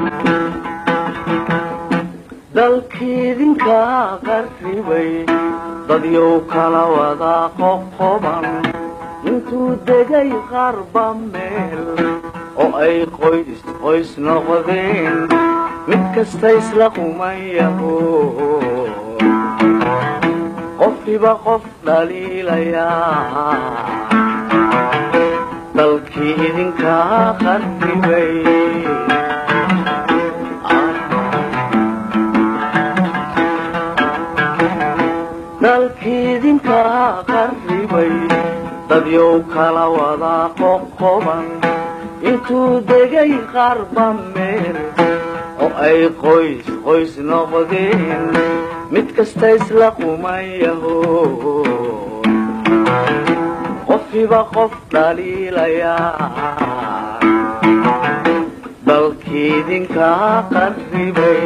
dalkiidinka qarribay dadyow kala wada qoqoban intuu degay qarba meel oo ay qoys qoys noqdeen mid kasta isla qumayaho qofkiba qof dhaliilayaa dalkii idinkaa qarribay dalkiidinkaa qarribay dadyow kala wada qoqoban intuu degay qarba meel oo ay qoys qoys noqdeen mid kasta isla qumayaho qofkiba qof dhaliilayaa dalkiidinkaa qarribay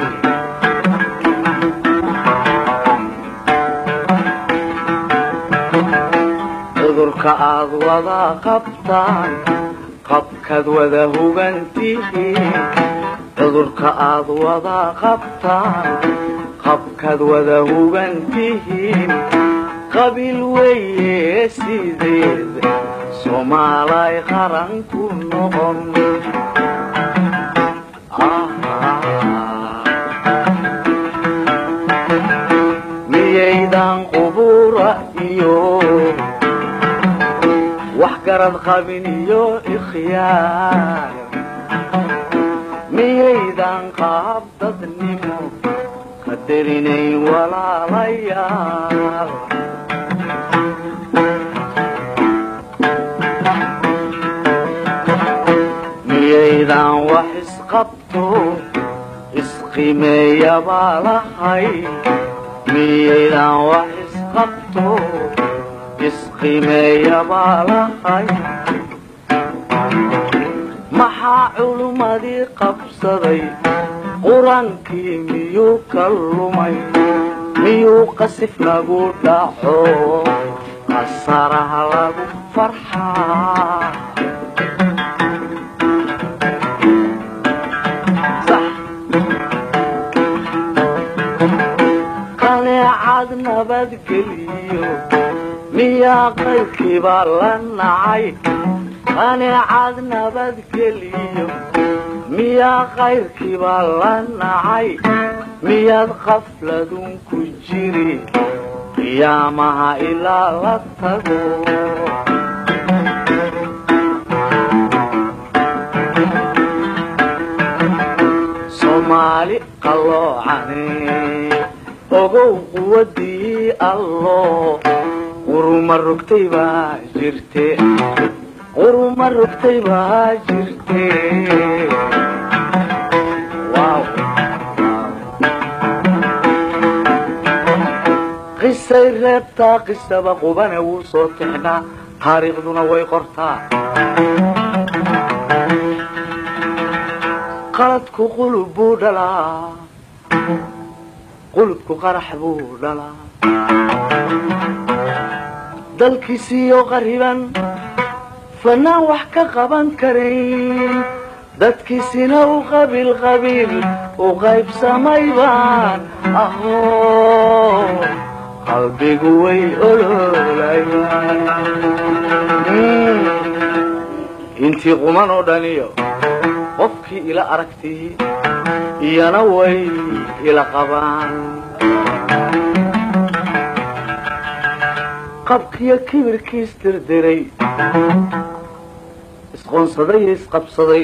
cudurka aad wada qabtaan qabkaad wada hugantihiin cudurka aad wada qabtaan qabkaad wada hugantihiin qabiil weeye sideed soomaalay qaran ku noqon miyaydan qubura iyo wax garad qabin iyo ikhyaar miyaydan qaab dadnimo qadarinayn walaalayaal miyaydan wax isqabto isqimeeyabaa lahay miyaydan wax isqabto isqimeeyabaa lahay maxaa culummadii qabsaday qur-aankii miyuu ka lumay miyuu qasif nagu dhaco qasaraha lagu farxaa qaneecad nabadgeliyo miyaa qaybkiibaa la nacay qaneecad nabadgeliyo miyaa qayrkiibaa la nacay miyaad qafladun ku jiri qiyaamaha ilaa la tago soomaali qalloocane ogow quwadii allo quruma rogtay baa jirte quruma rogtay baa jirte qisay reebtaa qisaba qubane wuu soo tixnaa taariikhduna way qortaa qaladku qulub buu dhalaa qulubku qarax buu dhalaa dalkiisiiyo qariban fanaan wax ka qaban karayn dadkiisina u qabiil qabiil u qaybsamay baan aho qalbigu way oloolayaan intii quman oo dhaniyo qofkii ila aragtii iyana way ila qabaan qabkiyo kibirkiis dirdiray isqoonsaday iyo isqabsaday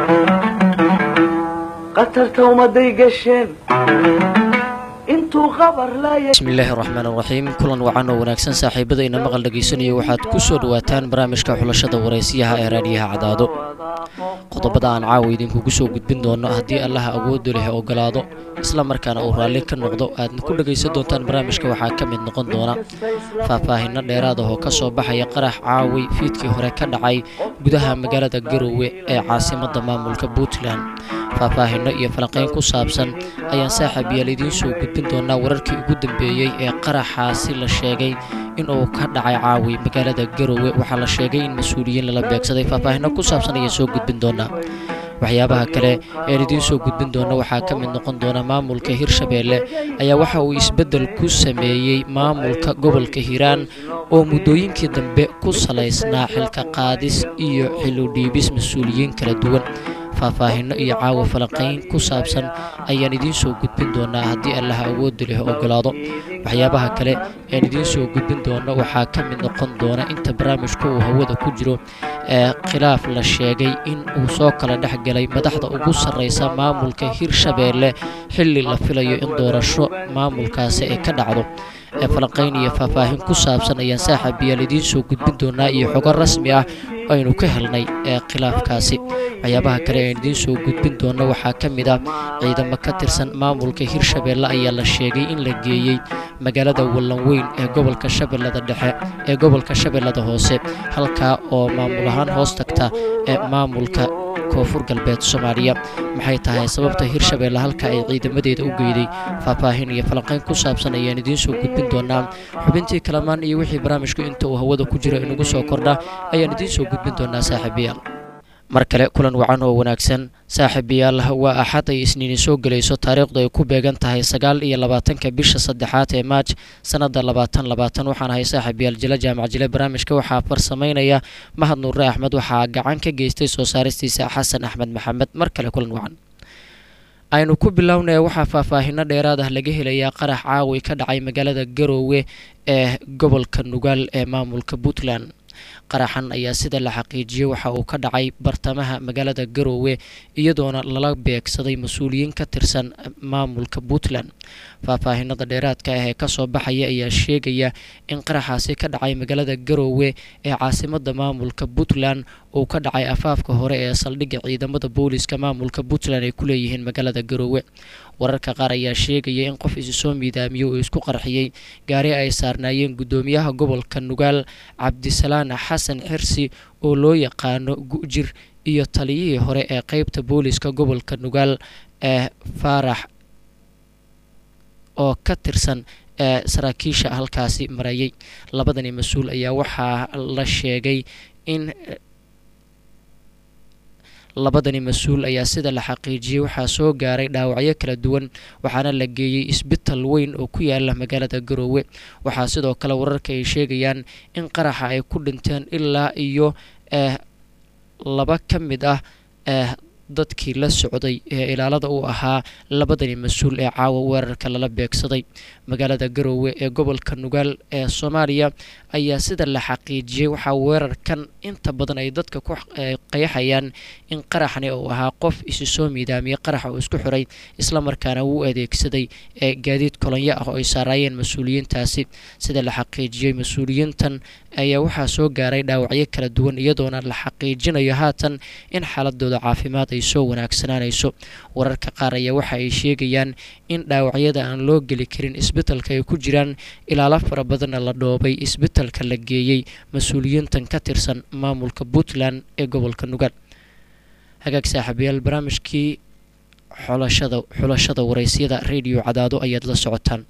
qatarta ummaday gasheen intuu qabar laaya bismillaahi raxmaan raxiim kulan wacan oo wanaagsan saaxiibadayna maqal dhegaysanaya waxaad ku soo dhowaataan barnaamijka xulashada waraysiyaha ee raadiyaha cadaado qodobada aan caawa idinkugu soo gudbin doono haddii allaha awoodda leh ogolaado isla markaana uu raalli ka noqdo aadna ku dhegaysan doontaan barnaamijka waxaa ka mid noqon doona faahfaahinno dheeraad ah oo ka soo baxaya qarax caawi fiidkii hore ka dhacay gudaha magaalada garowe ee caasimadda maamulka puntland faahfaahinno iyo falanqayn ku saabsan ayaan saaxiib yaal idiin soo gudbin doonaa wararkii ugu dambeeyey ee qaraxaasi la sheegay inuu ka dhacay caawi magaalada garowe waxaa la sheegay in mas-uuliyiin lala beegsaday faahfaahinno ku saabsan ayaan soo gudbin doonaa waxyaabaha kale een idiin soo gudbin doona waxaa ka mid noqon doona maamulka hirshabeelle ayaa waxa uu isbeddel ku sameeyey maamulka gobolka hiiraan oo muddooyinkii dambe ku salaysnaa xilka qaadis iyo xiludhiibis mas-uuliyiin kala duwan faahfaahinno iyo caawa falanqayn ku saabsan ayaan idiin soo gudbin doonaa haddii allaha awoodda leh ogolaado waxyaabaha kale aan idiin soo gudbin doono waxaa ka mid noqon doona inta barnaamijku uu hawada ku jiro ee khilaaf la sheegay in uu soo kala dhex galay madaxda ugu sarreysa maamulka hirshabeelle xilli la filayo in doorasho maamulkaasi ay ka dhacdo ee falanqayn iyo faahfaahin ku saabsan ayaan saaxiibayaal idiin soo gudbin doonaa iyo xogo rasmi ah aynu ka helnay ee khilaafkaasi waxyaabaha kale aan idiin soo gudbin doono waxaa ka mid ah ciidamo ka tirsan maamulka hirshabeelle ayaa la sheegay in la geeyey magaalada wallanweyn ee gobolka shabeellada dhexe ee gobolka shabeellada hoose halkaa oo maamul ahaan hoos tagta ee maamulka koonfur galbeed soomaaliya maxay tahay sababta hirshabeelle halka ay ciidamadeeda u geyday faahfaahin iyo falanqayn ku saabsan ayaan idiin soo gudbin doonaa xubintii kalamaan iyo wixii barnaamijku inta uu hawada ku jiro inagu soo kordha ayaan idiin soo gudbin doonaa saaxiibayaal mar kale kulan wacan oo wanaagsan saaxiibayaal waa axad ay isniini soo gelayso taariikhdu ay ku beegan tahay sagaal iyo labaatanka bisha saddexaad ee maaj sanada labaatan labaatan waxaan ahay saaxiibayaal jila jaamac jile barnaamijka waxaa farsamaynaya mahad nuure axmed waxaa gacan ka geystay soo saaristiisa xasan axmed maxamed mar kale kulan wacan aynu ku bilownaya waxaa faahfaahino dheeraad ah laga helayaa qarax caawi ka dhacay magaalada garoowe ee gobolka nugaal ee maamulka puntland qaraxan ayaa sida la xaqiijiyey waxa uu ka dhacay bartamaha magaalada garoowe iyadoona lala beegsaday mas-uuliyiin ka tirsan maamulka puntland faahfaahinada dheeraadka ah ee kasoo baxaya ayaa sheegaya in qaraxaasi ka dhacay magaalada garoowe ee caasimada maamulka puntland uu ka dhacay afaafka hore ee saldhigga ciidamada booliska maamulka puntland ay ku leeyihiin magaalada garoowe wararka qaar ayaa sheegaya in qof isi soo miidaamiyey uu isku qarxiyey gaari ay saarnaayeen guddoomiyaha gobolka nugaal cabdisalaan xasan xirsi oo loo yaqaano gu-jir iyo taliyihii hore ee qeybta booliska gobolka nugaal ee faarax oo ka tirsan ee saraakiisha halkaasi marayay labadani mas-uul ayaa waxaa la sheegay in labadani mas-uul ayaa sida la xaqiijiyey waxaa soo gaaray dhaawacyo kala duwan waxaana la geeyey isbital weyn oo ku yaala magaalada garoowe waxaa sidoo kale wararka ay sheegayaan in qaraxa ay ku dhinteen ilaa iyo eh laba ka mid ah eh dadkii la socday ee ilaalada u ahaa labadani mas-uul ee caawa weerarka lala beegsaday magaalada garoowe ee gobolka nugaal ee soomaaliya ayaa sida la xaqiijiyey waxaa weerarkan inta badan ay dadka ku qayaxayaan in qaraxni uu ahaa qof isi soo miidaamiyey qaraxa uu isku xiray islamarkaana wuu adeegsaday ee gaadiid kolonyo ah oo ay saaraayeen mas-uuliyiintaasi sida la xaqiijiyey mas-uuliyiintan ayaa waxaa soo gaaray dhaawacyo kala duwan iyadoona la xaqiijinayo haatan in xaaladooda caafimaad ay soo wanaagsanaanayso wararka qaar ayaa waxa ay sheegayaan in dhaawacyada aan loo geli karin isbitalka ay ku jiraan ilaalo fara badanna la dhoobay isbitalka la geeyey mas-uuliyiintan ka tirsan maamulka puntland ee gobolka nugaal hagaag saaxiibayaal barnaamijkii xulashada xulashada waraysyada radio cadaado ayaad la socotaan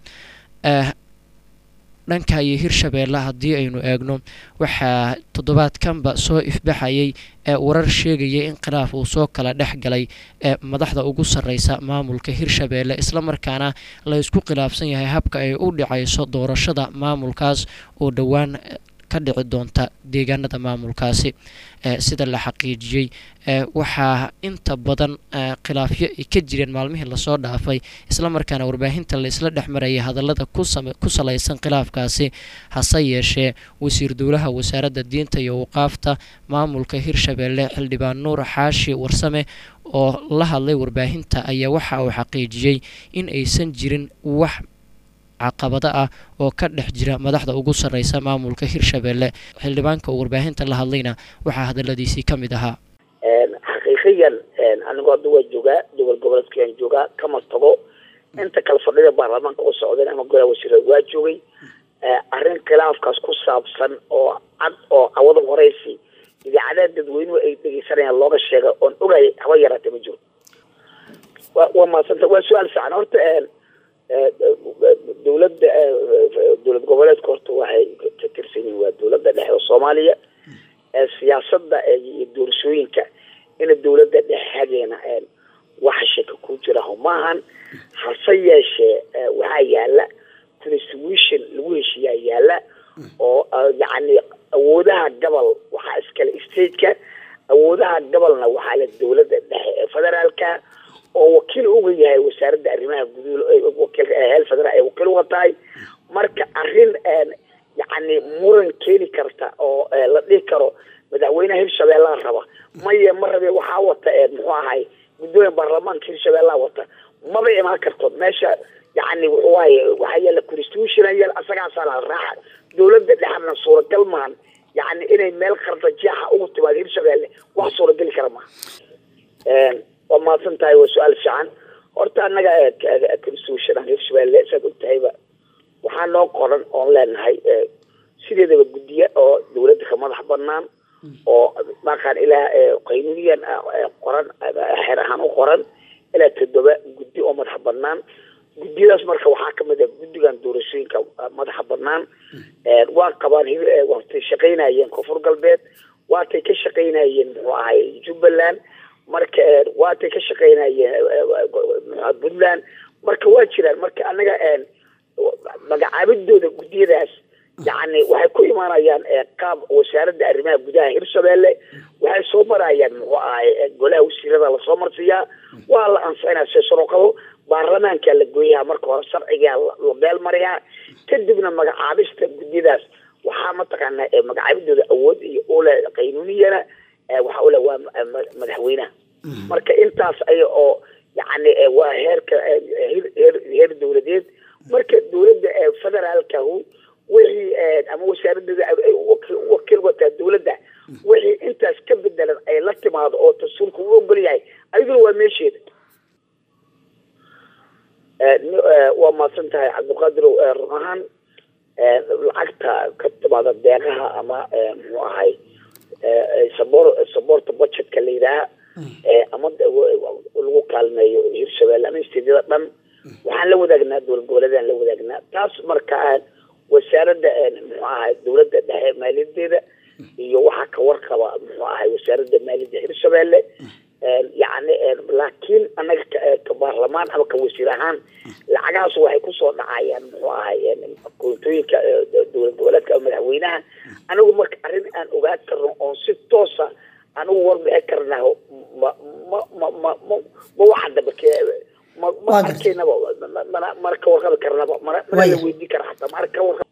dhanka iyo hirshabeelle haddii aynu eegno waxaa toddobaadkanba soo ifbaxayay ee warar sheegaya in khilaaf uu soo kala dhex galay ee madaxda ugu sarreysa maamulka hirshabeelle islamarkaana la isku khilaafsan yahay habka ay u dhacayso doorashada maamulkaas oo dhowaan ka dhici doonta deegaanada maamulkaasi sida la xaqiijiyey waxaa inta badan khilaafyo ay ka jireen maalmihii lasoo dhaafay islamarkaana warbaahinta la isla dhex marayay hadallada ku salaysan khilaafkaasi hase yeeshee wasiir dowlaha wasaaradda diinta iyo waqaafta maamulka hirshabeelle xildhibaan nuur xaashi warsame oo la hadlay warbaahinta ayaa waxa uu xaqiijiyey in aysan jirin wax caqabado ah oo ka dhex jira madaxda ugu sarreysa maamulka hirshabeelle xildhibaanka uu warbaahinta la hadlayna waxaa hadaladiisii ka mid ahaa xaqiiqiyan anigu hadda waa joogaa gobol goboleedkayaan joogaa kama tago inta kale fadhida baarlamaanka u socdeen ama golaha wasiira waa joogay arrin khilaafkaas ku saabsan oo cad oo cawada horeysi idaacadaha dadweynuhu ay dhegeysanayaan looga sheega oon ogay haba yaraatee ma jiro wa waa mahadsanta waa su-aal fiican horta dowladda dowlad goboleedka horta waxay ka tirsan yihiin waa dowladda dhexe oo soomaaliya siyaasadda iyo doorashooyinka ina dawladda dhexadeena waxa shaka ku jira maahan hase yeeshee waxaa yaala constitution lagu heshiiyaa yaala oo yacni awoodaha gobol waxaa iskale stateka awoodaha gobolna waxaa le dawladda dhexe ee federaalka oo wakiil uga yahay wasaaradda arrimaha guduul wakiilka heel federaal ay wakiil uga tahay marka arrin yacni muran keeni karta oo la dhihi karo madaxweynaha hirshabeellaa raba maya ma rabe waxaa wata muxuu ahay guddoomiya baarlamaanka hirshabeellaa wata maba imaan karto meesha yacni wuxuu ahay waxaa yaala constitution yaal asagaasaa la raaxa dawladda dhexna suuragal maahan yacni inay meel qardajeexa ugu timaado hirshabeelle wax suurageli kara maaha waa mahadsan tahay waa su-aal fiican horta annaga constitution hirshabeelle saad og tahayba waxaa noo qoran oon leenahay sideedaba guddiya oo dawladda ka madax banaan oo maqaan ilaa qaynuuniyan qoran xeer ahaan u qoran ilaa toddoba guddi oo madax banaan guddiyadaas marka waxaa kamid a guddigan doorashooyinka madaxa banaan waa qabaan waatay shaqaynayeen koonfur galbeed waatay ka shaqaynayeen muxuu ahay jubbaland marka waatay ka shaqaynayeen puntland marka waa jiraan marka anaga magacaabidooda guddiyadaas yacni waxay ku imaanayaan qaab wasaaradda arrimaha gudaha hirshabeelle waxay soo marayaan muxuu ahay golaha wasiirada lasoo marsiiyaa waa la ansixinaa see sharooqado baarlamaankaa la gooyaha marka hore sharcigaa la beel mariyaa kadibna magacaabista guddiyadaas waxaa mataqaanaa magacaabidooda awood iyo ule qaynuuniyana waxaa ule waa madaxweynaha marka intaas aya oo yacni waa heerka heer heer dawladeed marka dawladda federaalkahu wixii ama wasaaradooda wakiil wataa dawladda wixii intaas ka bedelan ay la timaado oo dastuurka u ogol yahay ayaduna waa meesheeda waa mahadsan tahay cabdiqaadir run ahaan lacagta ka timaada deeqaha ama muxuu ahay sabor saboorta budgetka la yidhaaha ama lagu kaalmeeyo hirshabelle ama isteedyada dhan waxaan la wadaagnaa dowlad goboleedaan la wadaagnaa taas marka wasaaradda muxuu ahay dawladda dhexe maaliyadeeda iyo waxaa ka warqaba muxuu ahay wasaaradda maaliyadda hirshabelle yacni laakiin annaga ka baarlamaan ama ka wasiir ahaan lacagahaas waxay kusoo dhacayaan muxuu ahay koontooyinka dowlad goboleedka ama madaxweynaha anigu marka arrin aan ogaan karno oon si toosa anigu warbixin karnaa ma ma ma ma ma ma waxa dambe ma ma arkaynaba mana mana ka warqabi karnaba mana mana la weydiin kara xataa mana ka warqab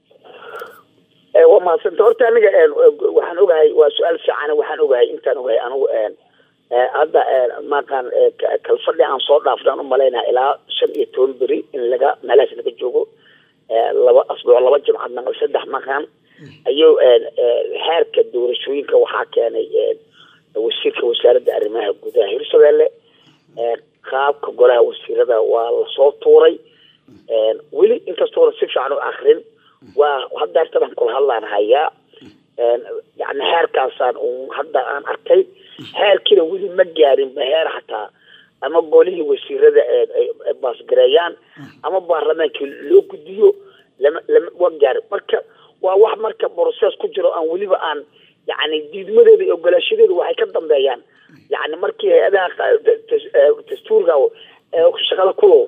waa mahadsanta horta aniga waxaan ogahay waa su-aal fiican waxaan ogahay intaan ogahay anigu hadda maqaan kalfadhi aan soo dhaafnaan umalaynaa ilaa shan iyo toban beri in laga meelahaas laga joogo laba asbuuc laba jimcad naqal saddex maqaan ayuu xeerka doorashooyinka waxaa keenay wasiirka wasaaradda arrimaha gudaha hirshabelle qaabka golaha wasiirada waa lasoo tuuray weli inkastoona si fiican u akrin waa hadda artadan kula hadlaan hayaa yani xeerkaasaan hadda aan arkay xeerkiina weli ma gaarin ba heer xataa ama golihii wasiirada baasgareeyaan ama baarlamaankii loo gudiyo lama lama waa gaarin marka waa wax marka process ku jiro aan weliba aan yani diidmadeeda iyo ogolaashadeedu waxay ka dambeeyaan yani markii hay-adaha dastuurka shaqada kulo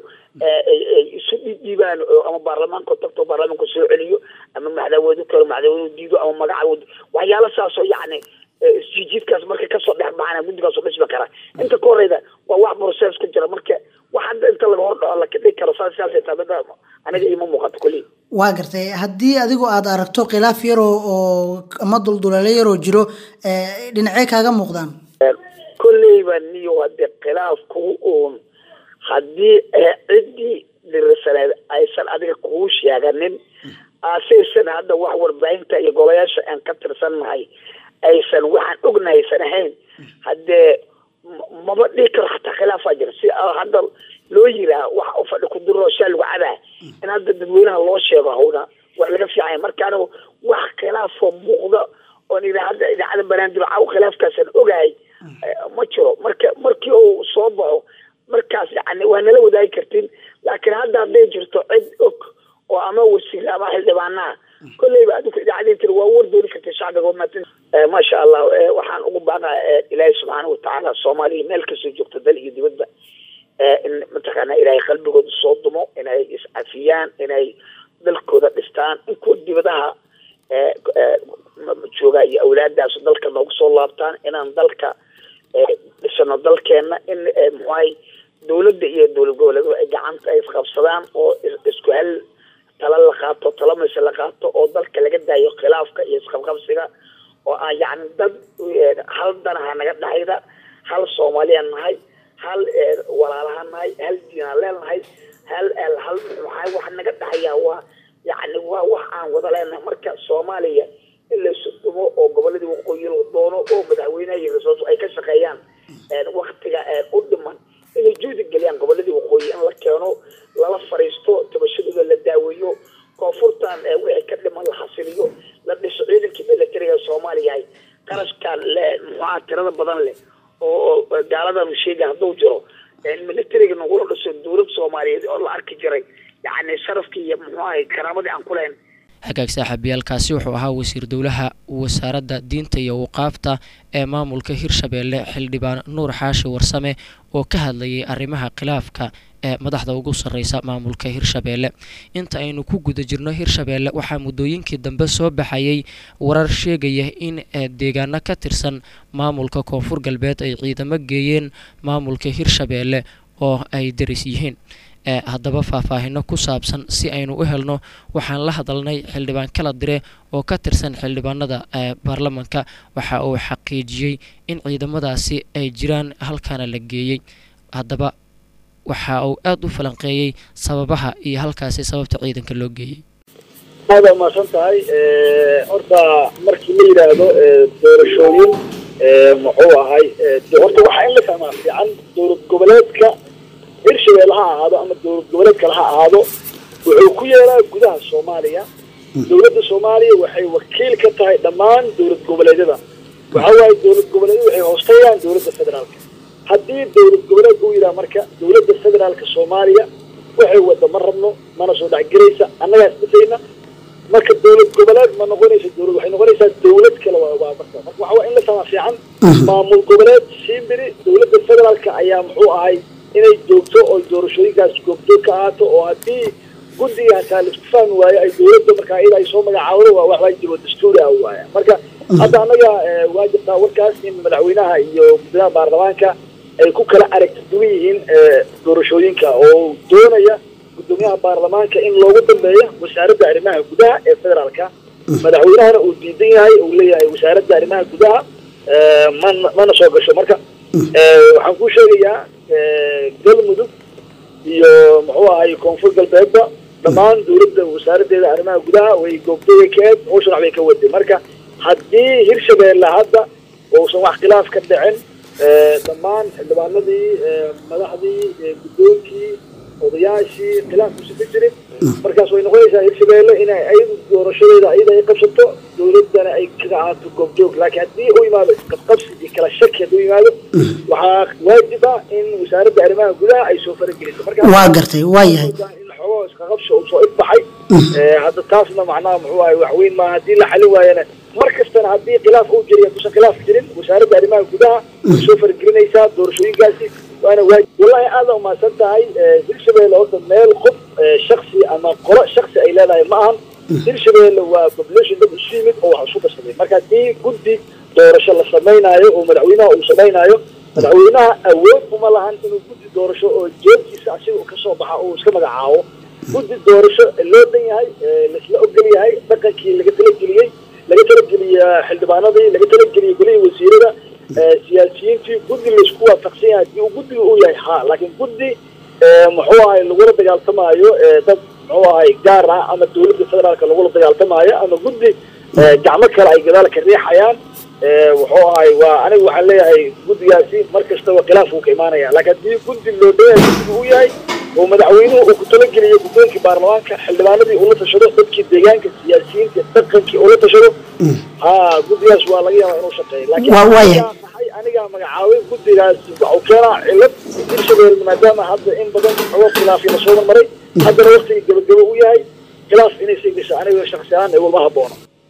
isu dhiibaan ama baarlamaanka tagto baarlamaanka soo celiyo ama madaxweyne kale madaxweyne diido ama magaca waxyaalo saasoo yani isjijiidkaas marka kasoo dhex baxana guddigaasoo dhismi kara inta ka horeyda waa wax process ku jira marka wax hadda inta laga hor dhaco laka dhigi karo saas saasay taabada aniga ima muuqato kulli waa gartay haddii adigu aad aragto khilaaf yaroo oo ama dulduleelo yaroo jiro dhinacee kaaga muuqdaan kolleyba niyo hadee khilaafku uun haddii ciddii dirisaneed aysan adiga kuu sheeganin asaysan hadda wax warbaahinta iyo golayaasha aan ka tirsannahay aysan waxaan ognahaysan ahayn haddee maba dhigi karo xataa khilaafaa jira si hadda loo yiraa wax u fadhi ku duro shaa lagu cabaa in hadda dadweynaha loo sheego hawna wax laga fiicanya marka anigu wax khilaafoo muuqda oon ira hadda idaacada banaandib caw khilaafkaasaan ogahay ma jiro marka markii uu soo baxo markaas yani waa nala wadaagi kartiin laakiin hadda hadday jirto cid og oo ama wasiir ama xildhibaanaha kolleyba adiku idaacadii tiri waa war dooni kartay shacbiga maasha allah waxaan ugu baaqaa ilaahay subxaana watacaala soomaaliya meel kastoo joogto dal iyo dibadba in mataqaana ilaahay qalbigooda soo dumo inay iscafiyaan inay dalkooda dhistaan in kuwa dibadaha joogaa iyo awlaadaas dalka noogu soo laabtaan inaan dalka dhisano dalkeena in muxuahay dawladda iyo dowlad goboleeduhu ay gacanta ay isqabsadaan oo isku hal tala la qaato tala mayse la qaato oo dalka laga daayo khilaafka iyo isqabqabsiga oo aan yacni dad hal danaha naga dhexayda hal soomaaliya nahay hal walaalaha nahay hal diinaan leenahay hal hal maxaa waxa naga dhexayaa waa yacni waa wax aan wada leenahay marka soomaaliya in laysu dumo oo goboladii waqooyi la doono oo madaxweynaha iyo rasoolku ay ka shaqeeyaan waktiga u dhiman inay juhdi geliyaan goboladii waqooyi in la keeno lala fariisto tabashadooda la daaweeyo koonfurtan wixii ka dhiman la xasiliyo la dhiso ciidankii militariga soomaaliya ay qarashkan le muxuaha tirada badan leh oo gaaladanu sheega hadduu jiro militariga nagula dhiso dowlad soomaaliyeed oo la arki jiray yacni sharafkii iyo muxuaha karaamadii aan ku lahayn hagaag saaxiibayaalkaasi wuxuu ahaa wasiir dowlaha wasaaradda diinta iyo waqaafta ee maamulka hirshabeelle xildhibaan nuur xaashi warsame oo ka hadlayay arrimaha khilaafka ee madaxda ugu sarreysa maamulka hirshabeelle inta aynu ku guda jirno hirshabeelle waxaa muddooyinkii dambe soo baxayay warar sheegaya in deegaano ka tirsan maamulka koonfur galbeed ay ciidamo geeyeen maamulka hirshabeelle oo ay daris yihiin haddaba faahfaahino ku saabsan si aynu u helno waxaan la hadalnay xildhibaan kala dire oo ka tirsan xildhibaanada baarlamanka waxa uu xaqiijiyey in ciidamadaasi ay jiraan halkaana la geeyey haddaba waxa uu aada u falanqeeyey sababaha iyo halkaasi sababta ciidanka loo geeyey aada umaasan tahay horta markii la yidhaahdo doorashooyin muxuu ahay horta waxaa in la fahmaa fiican dowlad goboleedka hirshabeelle ha ahaado ama dowlad goboleed kale ha ahaado wuxuu ku yeelaa gudaha soomaaliya dowladda soomaaliya waxay wakiil ka tahay dhammaan dowlad goboleedyada waxa waaye dowlad goboleedyada waxay hoostayaan dowladda federaalka haddii dowlad goboleed uu yidhaha marka dowladda federaalka soomaaliya waxay wada ma rabno mana soo dhexgelaysa annagaas dhisayna marka dowlad goboleed ma noqonaysa dowlad waxay noqonaysaa dowlad kale waa waa marka marka waxa waa in la fahmaa fiican maamul goboleed shimbiri dowladda federaalka ayaa muxuu ahay inay joogto oo doorashooyinkaas goobjoog ka ahaato oo haddii guddiga hataa laisku fahmi waayo ay dowladda markaa iyada ay soo magacaawdo waa wax waajib oo dastuuri ah waaya marka hadda annaga waa jirtaa warkaas in madaxweynaha iyo guddoomiyaha baarlamaanka ay ku kala aragti duwan yihiin doorashooyinka oo doonaya guddoomiyaha baarlamaanka in loogu dambeeyo wasaaradda arrimaha gudaha ee federaalka madaxweynahana uu diidan yahay uu leeyahay wasaaradda arrimaha gudaha mana mana soo gasho marka waxaan kuu sheegayaa galmudug iyo muxuu ahay koonfur galbeedba dhammaan dowladda wasaaraddeeda arrimaha gudaha way goobtooya ka eed hawshan waxbay ka waday marka haddii hirshabeelle hadda uusan wax khilaaf ka dhicin dhammaan xildhibaanadii madaxdii guddoonkii odayaashii khilaaf kusi ka jirin markaas way noqonaysaa hirshabeelle inay ayadu doorashadeeda ayada ay qabsato dowladdana ay kaga ahaato goobjoog laakiin haddii u yimaado isqabqabsi iyo kala shaki hadduu yimaado waxaa waajib ah in wasaaradda arrimaha gudaha ay soo farageliso marka waa gartay waa yahay in xogoo isqaqabsi uu soo ifbaxay hadda taasna macnaha muxuu ahay wax weyn maaha haddii la xalin waayana mar kastana haddii khilaaf uu jiriy hadduusan khilaaf jirin wasaaradda arrimaha gudaha way soo faragelinaysaa doorashooyinkaasi waana waajib wallahi aada umaasan tahay hirshabeelle horta meel qof shaksi ama qolo shaksi ay leedahay ma ahan hirshabeelle waa population dad isu yimid oo wax isu darsaday marka haddii guddi doorasho la samaynaayo oo madaxweynaha uu samaynaayo madaxweynaha awood uma lahan inuu guddi doorasho oo jeedkiisa asiga kasoo baxa oo iska magacaabo guddi doorasho loo dan yahay laisla ogol yahay dhaqankii laga talageliyey laga talageliya xildhibaanadii laga talageliyay golihii wasiirada siyaasiyiintii guddi laisku waafaqsan yahay haddii uu guddiga uu yahay ha laakiin guddi muxuu ahay lagula dagaaltamaayo dad muxuu ahay gaar ah ama dowladda federaalka lagula dagaaltamaayo ama guddi gacmo kale ay gadaal ka riixayaan wuxuu ahay waa aniga waxaan leeyahay guddigaasi mar kastaba khilaaf uu ka imaanaya laakiin haddii guddi loo dhanyahay guddiga uu yahay oo madaxweynuhu uu ku talageliyo guddoonkii baarlamaanka xildhibaanadii ula tashado dadkii deegaanka siyaasiyiinta dhaqankii ula tashado ha guddigaas waa laga yaabaa inuu shaqeeyo laakiin anigaa magacaabay guddigaas waxuu keenaa cilad hirshabeelle maadaama hadda in badan xogo khilaafyo lasoo marmaray haddana waktigii gabagabo u yahay khilaaf inay sii gasho aniga shaksi ahaan ee walma haboono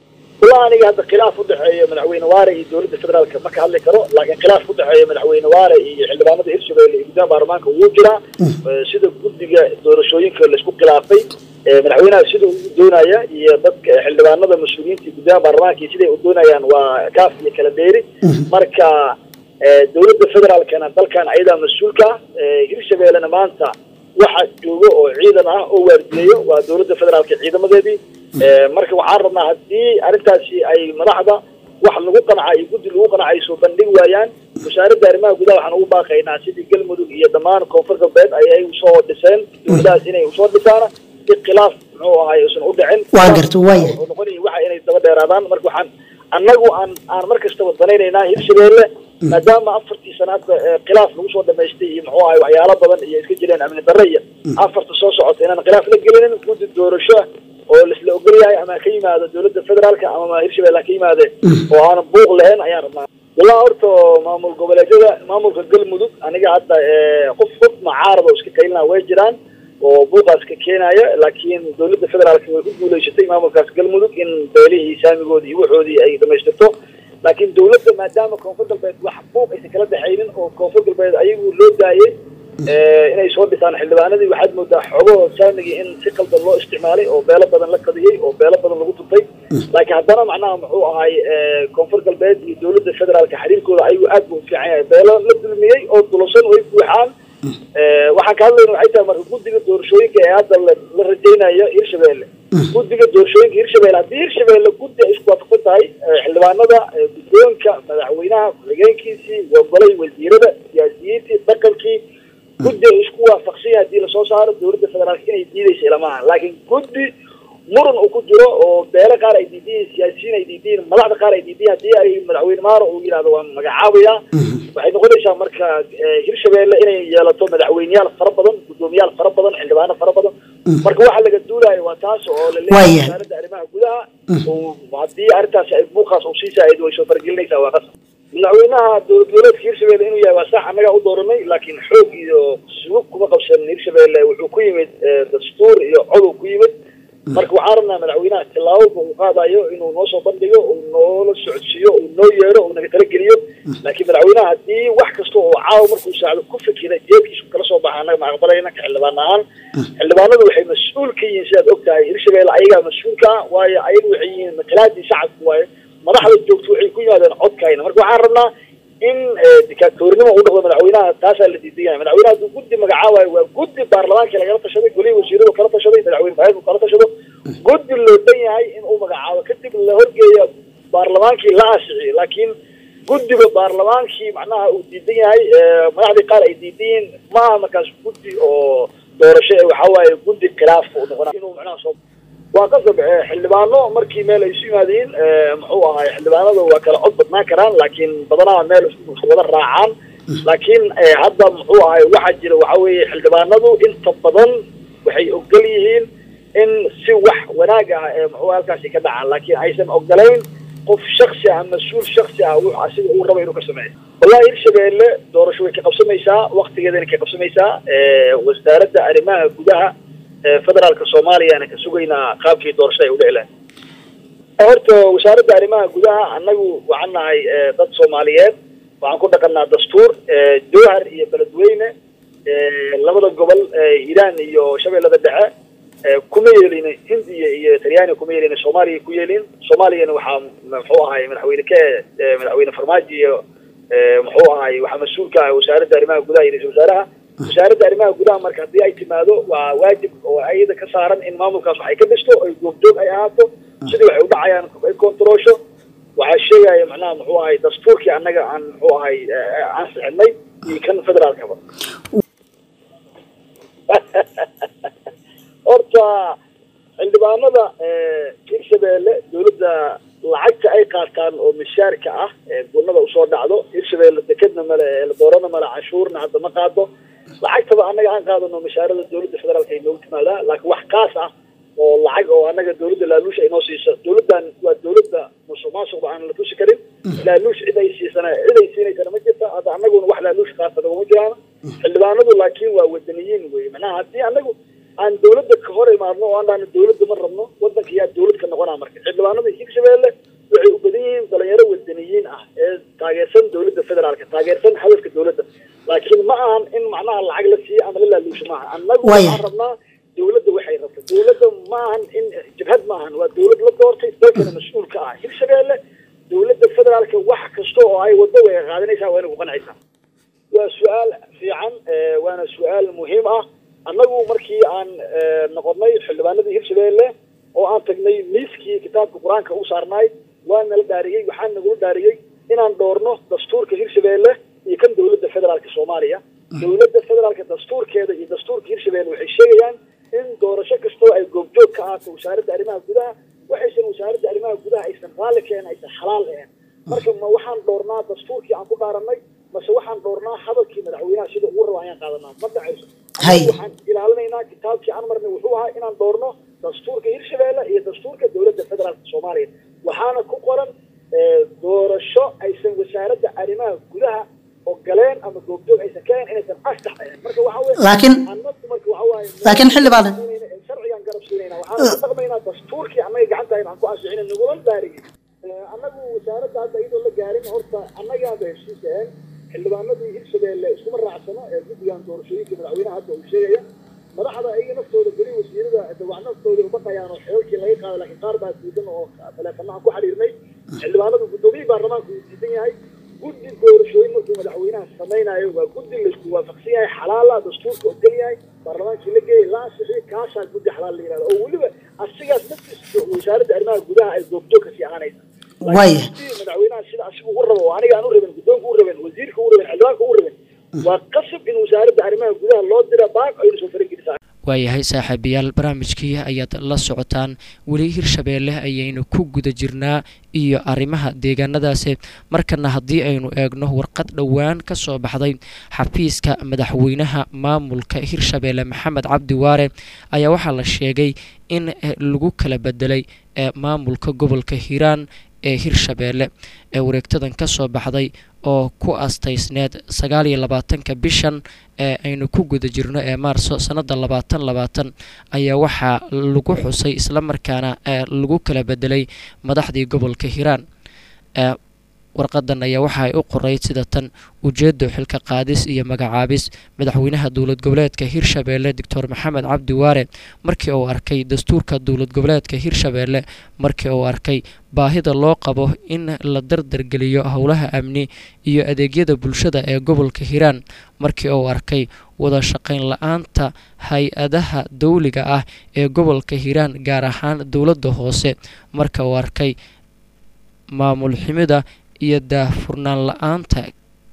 والله aniga hadda khilaaf u dhexeeya madaxweyne waare iyo dowladda federaalka ma ka hadli karo laakiin khilaaf u dhexeeya madaxweyne waare iyo xildhibaanada hirshabelle iyo guddoomiyaha baarlamaanka wuu jiraa Eh, sida guddiga doorashooyinka laisku khilaafay eh, madaxweynaha sida uu doonaya iyo dadka xildhibaanada mas-uuliyiinta iyo guddoomiyaha baarlamaanka iyo siday u doonayaan waa kaaf iyo kala dheeri marka eh, dowladda federaalkana dalkan ayadaa mas-uulka ah Eh, hirshabellena maanta waxa joogo oo ciidan ah oo waardiyeeyo waa dowladda federaalka ciidamadeedii Eh, marka waxaan rabnaa haddii arrintaasi ay madaxda wax lagu qanca iyo guddi lagu qanca ay soo bandhigi waayaan wasaaradda arrimaha gudaha waxaan ugu baaqaynaa sidii galmudug iyo dhammaan koonfur galbeed ay ay usoo dhiseen dowladahaas inay usoo dhisaana si khilaaf muxuu ahay uusan u dhicin Waa garta, waaya. Wuxuu noqonaya waxa inay daba dheeraadaan marka waxaan annagu aan aan mar kastaba danaynaynaa hirshabelle maadaama afartii sanaadba eh, khilaaf lagu soo dhamaystay iyo muxuu ahay waxyaalo badan iyo iska jireen amni darre iyo afarta soo socota inaan khilaaf la gelinin guddi doorasho ah oo laisla ogol yahay ama ka yimaado dowladda federaalka ama hirshabelle ha ka yimaade oo aanan buuq lahayn ayaan rabnaa walaa horta maamul goboleedyada maamulka galmudug aniga hadda eh, qof qof macaarada oo iska kaylina way jiraan oo buuqaas ka keenaya laakiin dowladda federaalka way ku guuleysatay maamulkaas galmudug in beelihii saamigoodii iyo waxoodii ay dhamaystirto laakiin dowladda maadaama koonfur galbeed wax buuq aysan kala dhexaynin oo koonfur galbeed ayagu loo daayay eh, inay soo dhisaan xildhibaanadii waxaad moodaa xogahoo saamigii in si qaldan loo isticmaalay oo beelo badan la qadiyey oo beelo badan lagu tuntay laakiin haddana macnaha muxuu ahay eh, koonfur galbeed iyo dowladda federaalka xiriirkooda ayagu aad buu u fiican yahay beelo la dulmiyey oo dulosan way buuxaan Eh, waxaan ka hadlayna waxay tahay marka guddiga doorashooyinka ee hadda la la rajaynayo hirshabelle guddiga doorashooyinka hirshabelle haddii hirshabelle guddi ay isku waafaqsan tahay eh, xildhibaanada eh, guddoonka madaxweynaha ku-xigeenkiisii wagolay wasiirada siyaasiyiintii dhaqankii guddi ay isku waafaqsan yahay haddii lasoo saaro dowladda federaalka inay diidaysa ilamaha laakiin guddi muran uu ku jiro oo beelo qaar ay diidiyiin siyaasiyiin ay diidiyiin madaxda qaar ay diidiyiin haddii ay madaxweyne maaro uu yidhahdo waan magacaabaya waxay noqonaysaa marka eh, hirshabelle inay yeelato madaxweyneyaal fara badan guddoomiyaal fara badan xildhibaano fara badan marka waxa laga duulayo waa taas oo la leeyahay Waaya. wasaaradda arrimaha gudaha oo haddii arrintaasi ay buuqaas uu sii saaid way soo faragelinaysaa waa qasab madaxweynaha dowlad goboleedka hirshabelle inuu yahay waa sax annagaa u dooranay laakiin xoog iyo sugub kuma qabsan hirshabelle wuxuu ku yimid eh, dastuur iyo codow ku yimid marka waxaan rabnaa madaxweynaha tillaababa uu qaadayo inuu noo soo bandhigo uu noola socodsiiyo uu noo yeero uu naga talageliyo laakiin madaxweynaha haddii wax kasta oo caawa markuu saacdo ku fikira jeedkiisu kala soo baxa annaga ma aqbalayna ka xildhibaan ahaan xildhibaanadu waxay mas-uul ka yihiin sidaad ogtahay hirshabelle ayagaa mas-uulka ah waayo ayagu waxay yihiin matalaadii shacabka waayo madaxda joogto waxay ku yimaadeen codkayna marka waxaan rabnaa in eh, diktaatoornimo uu dhaqdo madaxweynaha taasaa la diidan yahay madaxweynaha hadduu guddi magacaabayo waa guddi baarlamaanka lagala tashaday golihii wasiiradu kala tashaday madaxweyne faahid uu kala tashado guddi loo dhan yahay in uu magacaabo kadib la horgeeya baarlamaankii la aasiciyo laakiin guddiga baarlamaankii macnaha uu diidan yahay eh, madaxdii qaar ay diidan yihiin ma aha markaas guddi oo doorasho ee waxaa waaye guddi khilaaf uu noqonaa inuu macnaha soo waa qasab eh, xildhibaano markii meel ay isu yimaadeen eh, muxuu ahay xildhibaanadu waa kala cod badnaan karaan laakiin badanaha meel isku wada raacaan laakiin eh, hadda muxuu ahay waxaa jira waxaa weeye xildhibaanadu inta badan waxay ogol yihiin in si wax wanaag ah ee muxuu halkaasi ka dhacaan laakiin aysan ogolayn qof shaksi ah mas-uul shaksi ah wuxuu asiga uu raba inuu ka sameeyo wallahi hirshabelle doorasho way ka qabsamaysaa waktigeedana ka qabsamaysaa eh, wasaaradda arrimaha gudaha ee federaalka soomaaliyana ka sugaynaa qaabkii doorashada ay u dhici lahayd horta wasaaradda arrimaha gudaha annagu waxaan nahay eh, dad soomaaliyeed waxaan ku dhaqanaa dastuur eh, jowhar iyo beledweyne eh, labada gobol eh, hiiraan iyo shabeellada dhexe eh, kuma yeelin hindiya iyo talyaaniga kuma yeelin soomaaliya ku yeelin soomaaliyana waxaa muxuu ahay madaxweyne ka eh, madaxweyne farmaajo iyo eh, muxuu ahay waxaa mas-uulka ah wasaaradda arrimaha gudaha iyo ra-iisul wasaaraha wasaaradda arrimaha gudaha marka haddii ay timaado waa waajib oo ayada ka saaran in maamulkaas wax ay ka dhisto ay goobjoog ay ahaato sidii waxay u dhacayaan ay kontaroosho waxaa sheegaya macnaha muxuu ahay dastuurkii annaga aan muxuu ahay eh, aan sixinay iyo kan federaalkaba horta xildhibaanada eh, hirshabelle dowladda lacagta ay qaataan oo mishaarka ah ee gunada usoo dhacdo hirshabelle dekedna male ee doorana male canshuurna hadda ma qaado lacagtaba annaga aan qaadano mishaarada dowladda federaalka ay noogu timaadaa laakiin wax kaas ah oo lacag oo annaga dowladda laaluush ay noo siiso dowladdan waa dowladda musuq maasuqba aan la tusi karin laaluush cid ay siisana cid ay siinaysana ma jirta hadda annaguna wax laaluush qaasana uma jiraan xildhibaanadu laakiin waa wadaniyiin wey macnaha haddii annagu aan dowladda ka hor imaadno oo aan dhahno dowladda ma rabno waddanka yaa dowlad ka noqonaa marka xildhibaanada hirshabelle waxay u badan yihiin dhalinyaro wadaniyiin ah ee taageersan dowladda federaalka taageersan hadafka dowladda laakiin ma ahan in macnaha lacag la siiyo ama la laaluusho maaha annagu Waaya. waxaan rabnaa dowladda waxay rabta dowladda ma ahan in jabhad ma ahan waa dowlad la doortay dalkana mas-uul ka ah hirshabeelle dowladda federaalka wax kasta oo ay waddo way qaadanaysaa waa inay ku qancaysaa waa su-aal fiican eh, waana su-aal muhiim ah annagu markii aan eh, noqonnay xildhibaanadii hirshabeelle oo aan tagnay miiskii kitaabka qur-aanka u saarnaay waa nala dhaariyey waxaa nagula dhaariyey inaan dhoorno dastuurka hirshabeelle iyo kan dowladda federaalka soomaaliya dowladda federaalka dastuurkeeda iyo dastuurka hirshabeelle waxay sheegayaan in doorasho kastoo ay goobjoog ka ahaato wasaaradda arrimaha gudaha waxaysan wasaaradda arrimaha gudaha aysan raalli keen aysan xalaal ahayn marka ma waxaan dhoornaa dastuurkii aan ku dhaaranay mase waxaan dhoornaa hadalkii madaxweynaha sida ugu raba ayaan qaadanaa ma dhacayso Hay. waxaan ilaalinaynaa kitaabkii aan marnay wuxuu ahaa inaan dhoorno dastuurka hirshabeelle iyo dastuurka dowladda federaalka soomaaliya waxaana ku qoran eh, doorasho aysan wasaaradda arrimaha gudaha ogoleen ama goobjoog aysan ka ahayn inaysan astax ahayn marka waxa weye Laakiin- annagu marka waxa waaye laakiin xildhibaan sharcigan garab siinayna waxaan ku dhaqmaynaa dastuurkii annaga gacanta aan ku ansixina nagula dhaariyay annagu wasaaradda hadda iyadoo la gaarin horta annagaaba heshiis ahayn xildhibaanadii hirshabeelle iskuma raacsano ee guddigan doorashooyinka madaxweynaha hadda uu sheegaya madaxda iyaga naftooda beri wasiirada dawac naftooda ubaqayaan oo xeelkii laga qaado laakiin qaar baa diidan oo taleefanaha ku xiriirnay xildhibaanadu guddoomiyihii baarlamaanka uu diidan yahay guddi doorashooyin markuu madaxweynaha samaynayo waa guddi laisku waafaqsan yahay xalaala dastuurka ogol yahay baarlamaankii la geeyay la ansixiyey kaasaa guddi xalaal la yihahdo oo weliba asigaas naftiisa wasaaradda arrimaha gudaha ay goobjoog kasii ahaanaysa Waaya. Laakiin madaxweynaha sida asigu u rabo oo aniga aan u rabin guddoonka u rabin wasiirka u rabin xildhibaanka u rabin waa qasab in wasaaradda arrimaha gudaha loo dira baag aynu soo faragelisaa waayahay saaxiibayaal barnaamijkii ayaad la socotaan weli hirshabeelle ayaynu ku guda jirnaa iyo arrimaha deegaanadaasi markana haddii aynu eegno warqad dhowaan ka soo baxday xafiiska madaxweynaha maamulka hirshabeelle maxamed cabdi waare ayaa waxaa la sheegay in eh, lagu kala bedelay eh, maamulka gobolka hiiraan ee hirshabeelle ee wareegtadan ka soo baxday oo ku astaysneed sagaal iyo labaatanka bishan ee aynu ku guda jirno ee maarso sanada labaatan labaatan ayaa waxaa lagu xusay islamarkaana ee lagu kala bedelay madaxdii gobolka hiiraan ee warqadan ayaa waxa ay u qorayd sida tan ujeedo xilka qaadis iyo magacaabis madaxweynaha dowlad goboleedka hirshabeelle doctor maxamed cabdi waare markii uu arkay dastuurka dowlad goboleedka hirshabeelle markii uu arkay baahida loo qabo in la dardargeliyo howlaha amni iyo adeegyada bulshada ee gobolka hiiraan markii uu arkay wada shaqayn la-aanta hay-adaha dowliga ah ee gobolka hiiraan gaar ahaan dowladda hoose marka uu arkay maamul ximida iyo daahfurnaan la-aanta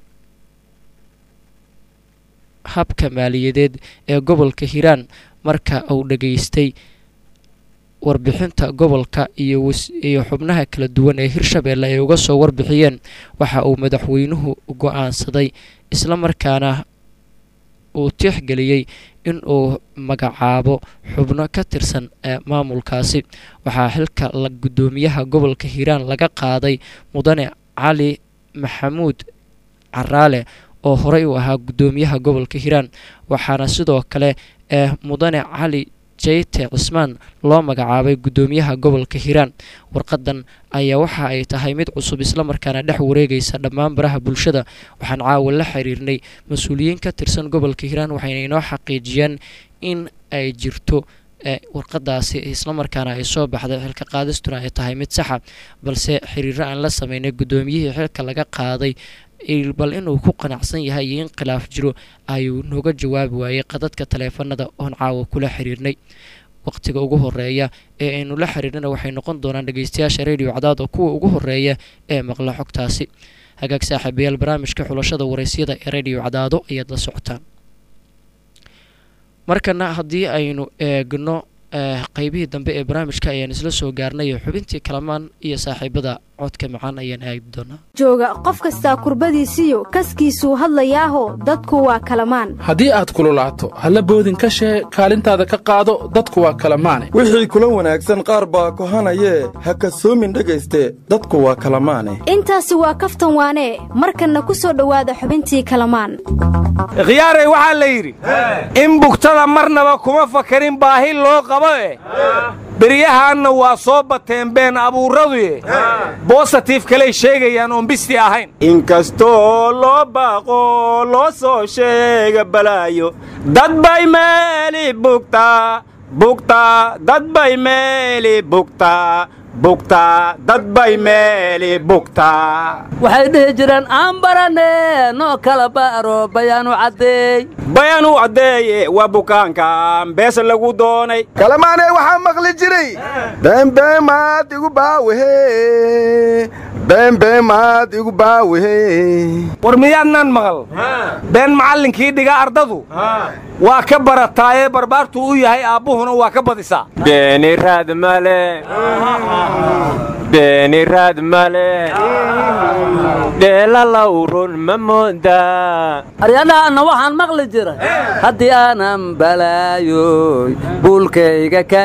habka maaliyadeed ee gobolka hiiraan marka uu dhageystay warbixinta gobolka iyo was- iyo xubnaha kala duwan ee hirshabeelle ay uga soo warbixiyeen waxa uu madaxweynuhu go-aansaday islamarkaana uu tixgeliyey in uu magacaabo xubno ka tirsan ee maamulkaasi waxaa xilka la guddoomiyaha gobolka hiiraan laga qaaday mudane cali maxamuud caraale oo horey u ahaa guddoomiyaha gobolka hiiraan waxaana sidoo kale ee mudane cali jeyte cismaan loo magacaabay guddoomiyaha gobolka hiiraan warqadan ayaa waxa ay tahay mid cusub islamarkaana dhex wareegaysa dhammaan baraha bulshada waxaan caawa la xiriirnay mas-uuliyiin ka tirsan gobolka hiiraan waxayna inoo xaqiijiyeen in ay jirto ee warqadaasi islamarkaana ay soo baxday xilka qaadistuna ay tahay mid saxa balse xiriiro aan la sameynay guddoomiyihii xilka laga qaaday il- bal inuu ku qanacsan yahay iyo in khilaaf jiro ayuu nooga jawaabi waayey qadadka taleefanada oon caawa kula xiriirnay waqtiga ugu horeeya ee aynu la xiriirnana waxay noqon doonaan dhegeystayaasha radio cadaad oo kuwa ugu horeeya ee maqla xogtaasi hagaag saaxiibayaal barnaamijka xulashada waraysyada ee radio cadaado ayaad la socotaan markana haddii aynu eegno eh, qeybihii dambe ee barnaamijka ayaan isla soo gaarnay xubintii kalamaan iyo saaxiibada codka macaan ayaan aagi doonaa jooga qof kastaa kurbadiisiyo kaskiisuu hadlayaaho dadku waa kalamaan haddii aad kululaato halla boodin ka shee kaalintaada ka qaado dadku waa kala maane wixii kula wanaagsan qaar baa kohanayee ha kasoomin dhegayste dadku waa kala maane intaasi waa kaftan waanee markanna ku soo dhowaada xubintii kalamaan khiyaaray waxaa la yidhi in bugtada marnaba kuma fakarin baahi loo qabo eh beryahaanna waa soo bateen been abuurraduye bositiif kaley sheegayaan oon bisti ahayn inkastoo loo baaqo loo soo sheega balaayo dad bay meeli bugtaa bugtaa dad bay meeli bugtaa bugtaa dad bay meeli bugtaa waxay dhihi jireen aan barane noo kala baaro bayaanu caddeey bayaanu caddeeye waa bukaankan beesa lagu doonay kalamaanee waxaa maqli jiray beembeemaad igu baawehe beembeemaad igu baawehe war miyaadnaan maqal been macallinkii dhiga ardadu waa ka barataaye barbaartuu u yahay aabbuhuna waa ka badisaa beeni raad male beeni raad male dheela lawrun ma moodaa aryadhaanna waxaan maqli jiray haddii aanan balaayoy buulkayga kaa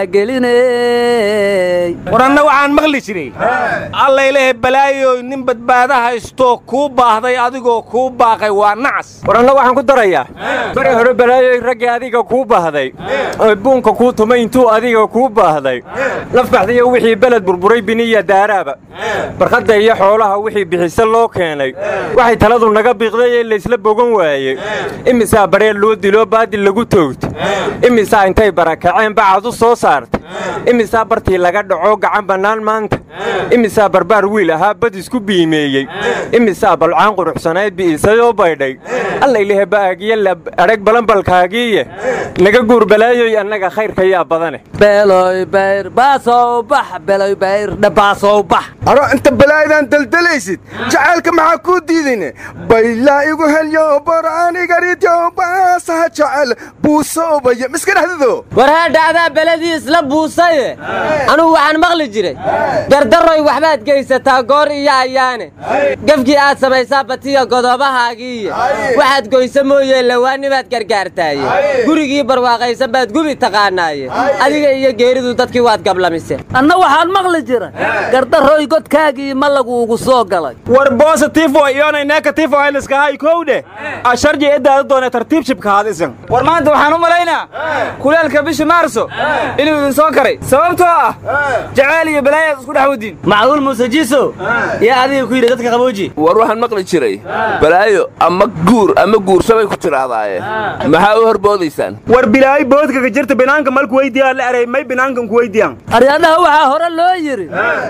gelinay waranna waxaan maqli jiray allaylehe balaayoy nin badbaada haystoo kuu baahday adigoo kuu baaqay waa nacas waranna waxaan ku darayaa bari hore balaayoy raggii adiga kuu baahday oy buunka kuu tumay intuu adiga kuu baahday lafbaxdiyo wixii beled burburay biniya daaraaba barkadda iyo xoolaha wixii bixise loo keenay waxay taladu naga biiqday ee laysla bogan waayey imisaa bareel loo diloo baadil lagu toogta imisaa intay barakaceen bacad u soo saarta imisaa bartii laga dhaco gacan bannaan maanta imisaa barbaar wiil ahaa bad isku biimeeyey imisaa balcaan quruxsanayd bi'isayoo baydhay allaylehe ba'aagiyo la adhag balanbalkaagiiye naga guur balaayoy annaga khayrkayaa badane beeloy bayr baasow bax beeloy bayr dhabaasow bax aro inta balaayadan daldalaysid jacaylka maxaa kuu diidayne baylaa igu helyo boraanigaridyo baasaha jacayl buusoobaya miska dhexdado war haadhacdaa beledii isla buusaye anugu waxaan maqli jiray dardaroy waxbaad geysataa goor iyo ayaane gefkii aad samaysaa batiya godobahaagiiye waxaad goysa mooyee lawaanibaad gargaartaaye gurigii barwaaqaysan baad gubi taqaanaaye adiga iyo geeridu dadkii waad gablamise anna waxaan maqli jiray gardaroy godkaagii ma laguugu soo galay war bositifo iyonay negatifo ayliskahay kowdhe asharji edaada doone tartiib shibkahaadisan war maanta waxaan u malaynaa kuleelka bisha maarso inuu idin soo karay sababtoo ah jacayl iyo balaayaad isku dhex wadiin macquul muuse jiiso yaa adiga ku yidhi dadka qabooji war waxaan maqli jiray balaayo ama guur ama guursabay ku tirahdaaye maxaa u horboodaysaan war bilaayi boodkaga jirta binaanka malku weydiyaa la eray may binaankan ku weydiyaan aryadhaha waxaa hore loo yidhi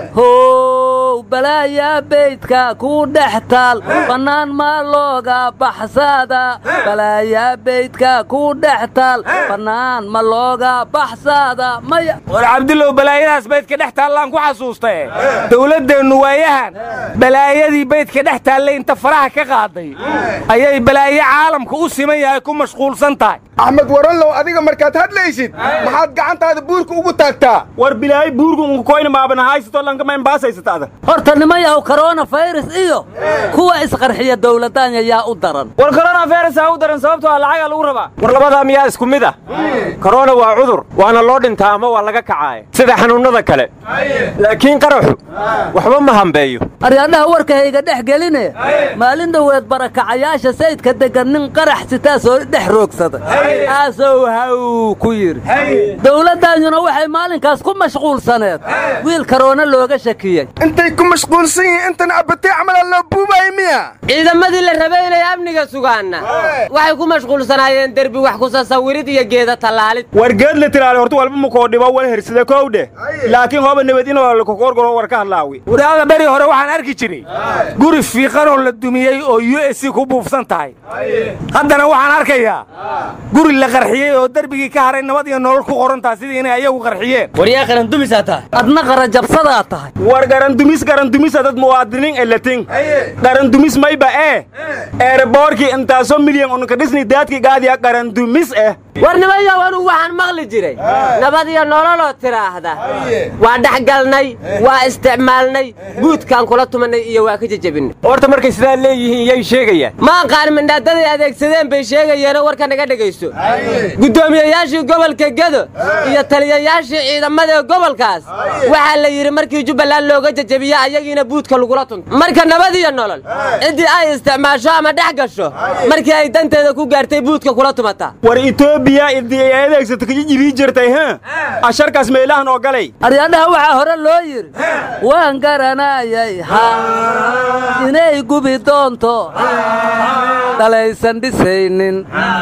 how balaayaa beydka kuu dhex taal bannaan maa looga baxsaada balaayaa beydka kuu dhex taal bannaan ma looga baxsaada maya war cabdillow balaayadaas baydka dhex taallaan ku xasuustae dawladdeennu waayahan balaayadii baydka dhex taallay inta faraha ka qaaday ayay balaayo caalamka u siman yahay ku mashquulsan tahay axmed waranlow adiga markaad hadlaysid maxaad gacantaada buurka ugu taagtaa war bilaayi buurku unkukoyna maabanahaysatoo lankamayn baasaysataada horta nima yahow korona fayrus iyo kuwa isqarxiya dawladdaanya yaa u daran war korona fayrus aa u daran sababtoo ah lacagaa lagu rabaa war labadaa miyaa isku mid ah korona waa cudur waana loo dhintaa ama waa laga kacaaya sida xanuunnada kale laakiin qaraxu waxba ma hambeeyo aryadhaha warkahayga dhex geline maalin dhoweed barakacayaasha sayidka deggan nin qarax sitaa soo dhex roogsada aasow haw ku yidhi dawladdaanyuna waxay maalinkaas ku mashquulsaneed wiil karoona looga shakiyey intay ku mashquulsan yihiin intan abbatay camalaa loo buubaaya miya ciidamadii la rabay inay amniga sugaanna waxay ku mashquulsanaayeen derbi wax ku sasawirid iyo geeda tallaalid war geed la tiraale horta walba makoo dhibo wal hersada kowdhe laakiin hooba nabad inoo lakokorgoro war ka hadlaawi waraada beri hore waxaan arki jiray guri fiiqanoo la dumiyey oo u s c ku buufsan tahay haddana waxaan arkayaa guri la qarxiyey oo derbigii ka haray nabad iyo nolol ku qorantaa sidii inay ayagu qarxiyeen war yaa qarandumisaa tahay adna qarajabsadaa tahay war garandumis garandumisa dad muwaadiniin elatin garandumis mayba ee eeraboorkii intaasoo milyan unka dhisni daadki gaadiya garandumis eh war nimayow anugu waxaan maqli jiray nabad iyo nololoo tiraahda waa dhexgalnay waa isticmaalnay guudkaan kula tumanay iyo waa ka jejebinay horta markay sidaa leeyihiin yay sheegayaan ma aqaan mindhaadaday adeegsadeen bay sheegayeenoo warka naga dhegaysto guddoomiyayaashii gobolka gedo iyo taliyayaashii ciidamada gobolkaas waxaa la yidhi markii jubbaland looga jejebiyo ayagiina buudka lagula tunto marka nabad iyo nolol ciddii ay isticmaasho ama dhex gasho markii ay danteeda ku gaartay buudka kula tumataa war etoobiya idii ay adeegsata kaji jibii jirtay ha asharkaas meelahan oo galay aryaadhaha waxaa hore loo yidhi waan garanayay ha inay gubi doonto dhalaysan dhisaynin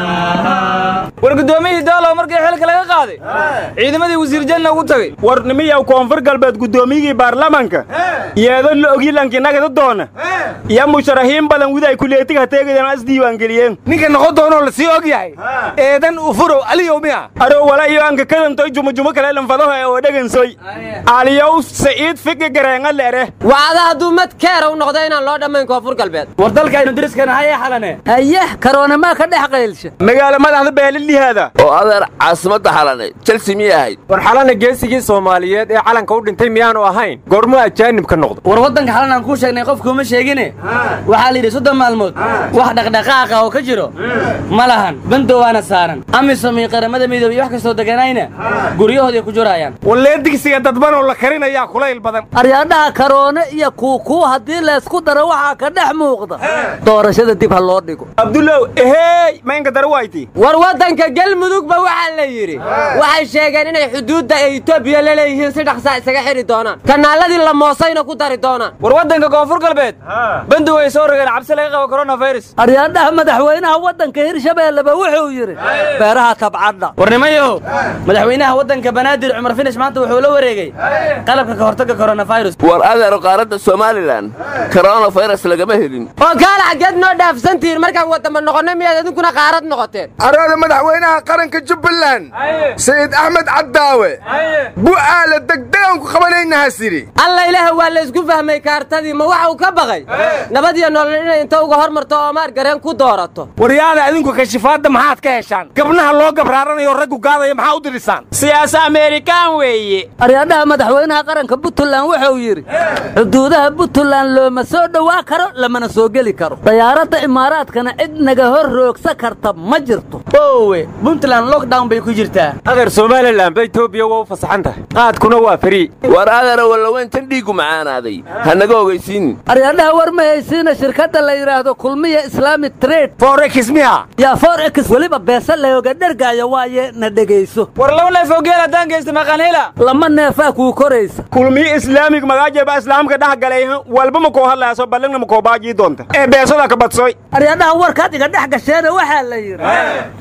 war guddoomiyihii daalow markii xilka laga qaaday ciidamadii wasiir janna ugu tagay war nimiyaw koonfur galbeed guddoomiyigii baarlamanka yeedo la ogyilankii nagada doona iyo musharaxiin badan widay kuleetiga hateegadan as diiwaangeliyeen ninka noqon doonoo la sii og yahay eedan ufurow aliyow miya arow wala iyo anka kadantoy jumujumo kale lanfadaho ee oo dhegansoy aliyow saciid fiki gareenga leere wacda hadduu mad keera u noqdo inaan loo dhammayn koonfur galbeed war dalkaynu deriskana hayee xalane ayeh karoona maa ka dhex qaylsha magaalo madaxda beelilihaada oo adeer caasimadda xalane chelsea miyay ahayd war xalana geesigii soomaaliyeed ee calanka u dhintay miyaanu ahayn goormuu ajaanib ka noqdo war waddanka xalan aan kuu sheegnay qofkuuma sheegine waxaa la yidhi soddon maalmood wax dhaqdhaqaaqa oo ka jiro ma lahan bandow waana saaran amisom iyo qaramada midoobey wax kastoo deganayna guryahooday ku jurayaan wallee digsiga dadban oo la karinayaa kulayl badan aryaadhaha karoone iyo kuukuu haddii laysku daro waxaa ka dhex muuqda doorashada dib ha loo dhigo abdulow ehey maynka darwayti war waddanka galmudugba waxaa la yidhi waxay sheegeen inay xuduudda ee etoobiya la leeyihiin si dhaqsaa isaga xidhi doonaan kanaaladii la moosayna ku dari doonaan war waddanka koonfur galbeed bandow ay soo rogeen cabsi laga qabo koronafirus aryaadhaha madaxweynaha waddanka hirshabeelleba wuxuu yidhi beeraha tabcadha war nimayow madaxweynaha waddanka banaadir cumar finish maanta wuxuu la wareegay qalabka ka hortagga koronafirus war adeero qaaradda somalilan koronafirus lagama helin oo kaala xaggeed noo dhaafsantihiin markaan wadama noqonnay miyaad idinkuna qaarad noqoteen araada madaxweynaha qaranka jubbaland sayid axmed caddaawe bu'aala degdegaan ku qabanaynaha sidhi alla ilaaha waa laysku fahmay kaartadii ma waxa uu ka baqay nabad iyo nolol inay inta uga hormarto oo maar gareen ku doorato waryaada adinku kashifaadda maxaad ka heshaan gabnaha loo gabraaranayo raggu gaadaya maxaa u dirisaan siyaasa ameerikaan weeye aryaadhaha madaxweynaha qaranka puntland wuxuu yidhi xuduudaha puntland looma soo dhowaa karo lamana soo geli karo dayaaradda imaaraadkana cid naga hor roogsa karta ma jirto owe puntland lockdown bay ku jirtaa adeer somalilan ba etoobiya waa u fasaxan tahay qaadkuna waa frii war adeero wallaweyntan dhiiggu macaanaaday ha naga ogaysiinin aryaadhaha war ma haysiina shirkadda la yidhaahdo kulmiya islaamic trade forex miya yaa forex weliba beesa looga dhergaayo waaye na dhegayso war laba neef oo geel haddaan geysta maqanhela lama neefaa kuu koraysa kulmiyo islaamig magaajaba islaamka dhex galay walba ma koo hadlaaso ballingna ma koo baajii doonta ee beesada ka badsoy aryaadhaha warkaad iga dhex gasheena waxaa la yidhi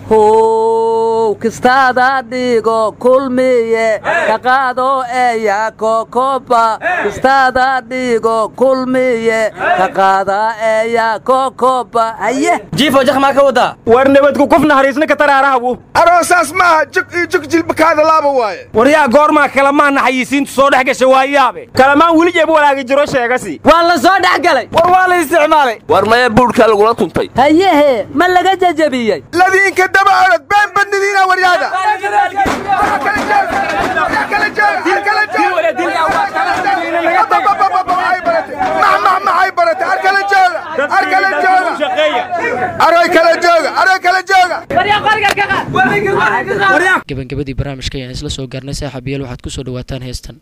how kistaada dhigo kulmiye ka qaado eeya kokoba kistaada dhigo kulmiye ka qaada eeya kokoba haye jiifo jak maa ka wadaa war nabadku qof naxariisna ka taraarahabu aroosaas maaha jug iyo jug jilbakaada laaba waaye waryaa goormaa kalamaan naxayiisiintu soo dhex gasha waa yaabe kalamaan weli jeeb walaagi jiro sheegasi waa la soo dhex galay war waa la isticmaalay war maya buudhkaa lagula tuntay hayehe ma laga jajabiyey ladiinka daba orod been badnidiina waryaada maxay barate ar kala jooga ar kala jooga aroy kala jooga aroy kala jooga gabagabadii barnaamijka ayaan isla soo gaarnay saaxiibayaal waxaad ku soo dhawaataan heestan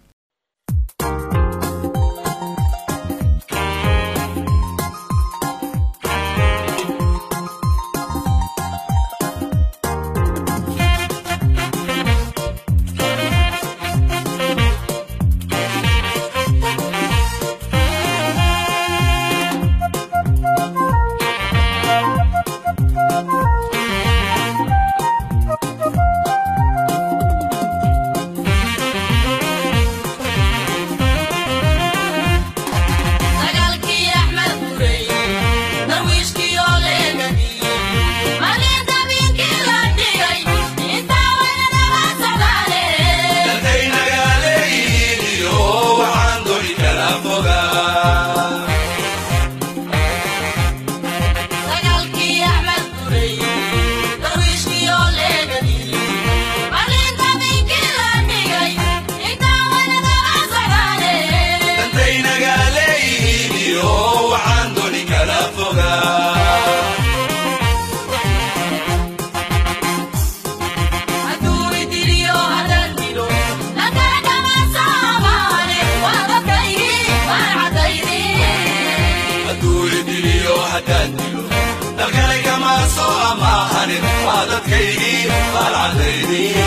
amaahanin waa dadkaygii baalcadaydii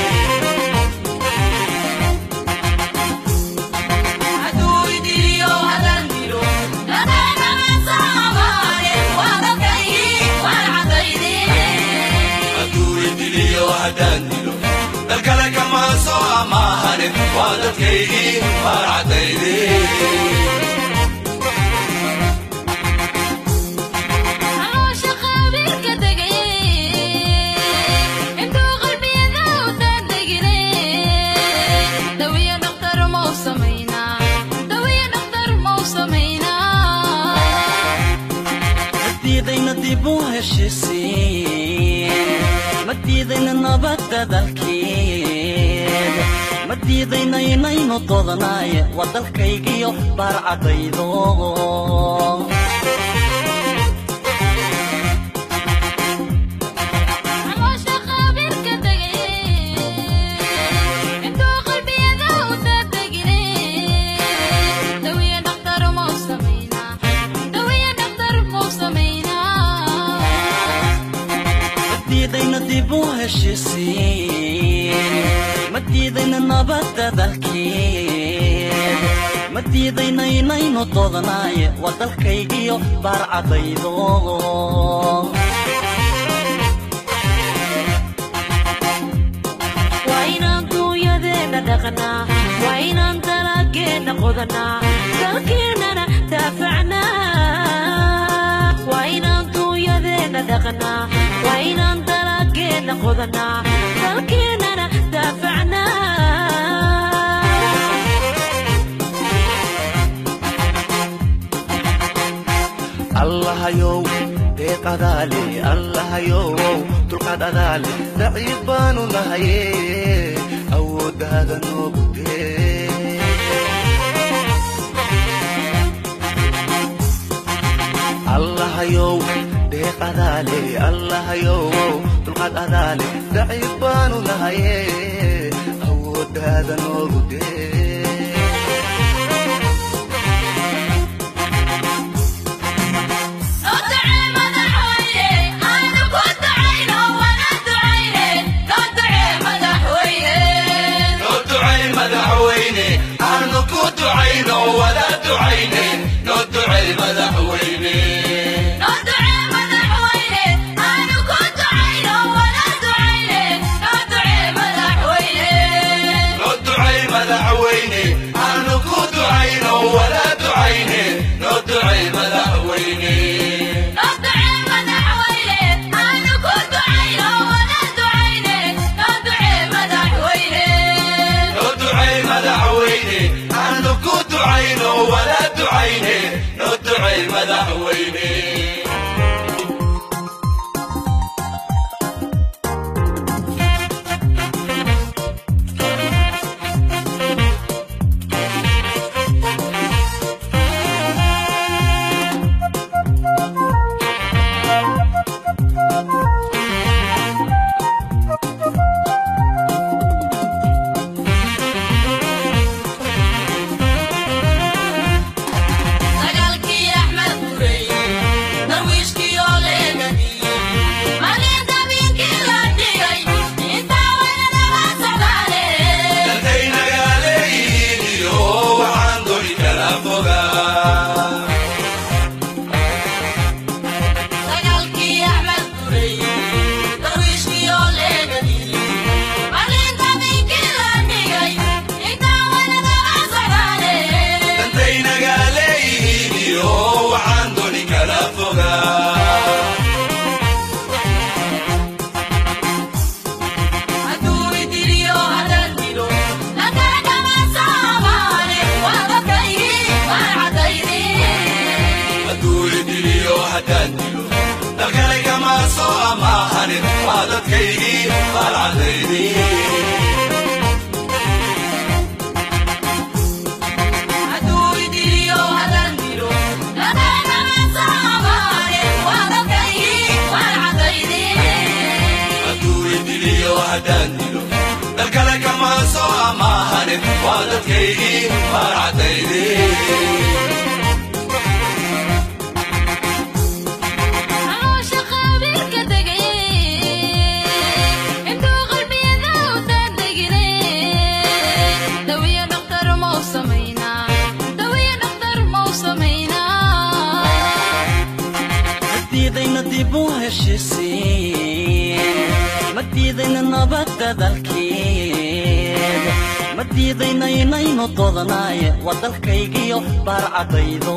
dalkale kama soo amaahanin waa dadkaygii baalcadaydii ma diidayna nabadda dalkeed ma diidayna inaynu doodanaye waa dalkaygiyo baarcadaydo ma diidayna nabadda dalkeed ma diidayna inaynu doodanaye waa dalkaygiyo baarcadaydo waa inaan duunyadeenna dhaqnaa waa inaan dalageenna qodanaa dalkeennana daafacnaa waa inaan duunyadeenna dhaqnaa waa inaan dalageenna qodanaa dalkeennana daafacnaa allahayow deeq adaale allahayow dulqaad adaale daciif baanu nahaye awooddaada noogu dee allahayow deeq adaale allahayow dulqaad adaale daciif baanu nahaye awooddaada noogu dee aanu ku ducayno wada ducayne noo ducay madaxweyne noo ducay madaxweyne aanu ku ducayno wada ducayne noo ducay madaxweyne noo ducay madaxweyne aanu ku ducayno wada ducayne noo ducay madaxweyne dalkale kama soo amaahanin waa dadkaygii baalcadaydii dalkale kama soo amaahanin waa dadkaygii baalcadaydii Thank you. dalkeed ma diidayna inaynu doodnaaye waa dalkaygiyo baarcadaydo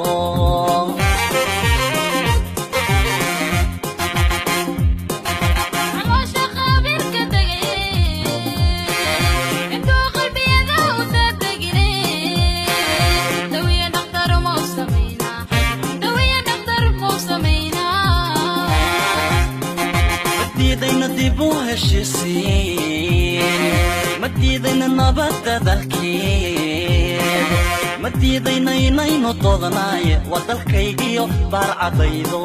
diidayna dib u heshisiin ma diidayna nabadda dalkeed ma diidayna inaynu doodnaaye waa dalkaygiyo baarcadaydo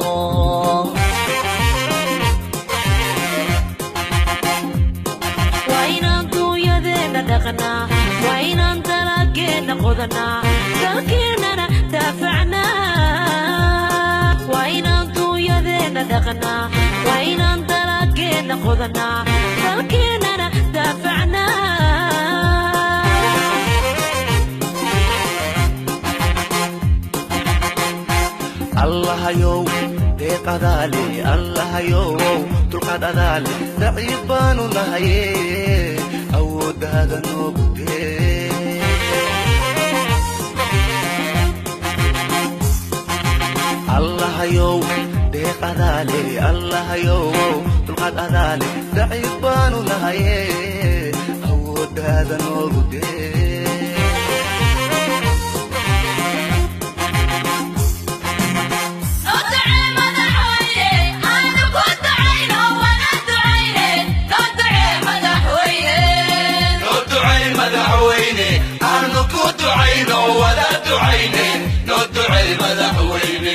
waa inaan duunyadeenna dhaqnaa waa inaan dalageenna qodanaa dalkeennana daafacnaa waa inaan duunyadeenna dhaqnaa waa inaan dalageenna qodanaa dalkeennana daafacnaa allahayow deeqadaale allahayow dulqaad adaale daciif baanu nahaye awooddaada noogu dee allahayow deeqadaale allahayow dulqaad adaale daciif baanu nahaye awooddaada noogu dee noo ducay madaxweyne aanu ku ducayno wada ducayne noo ducay madaxweyne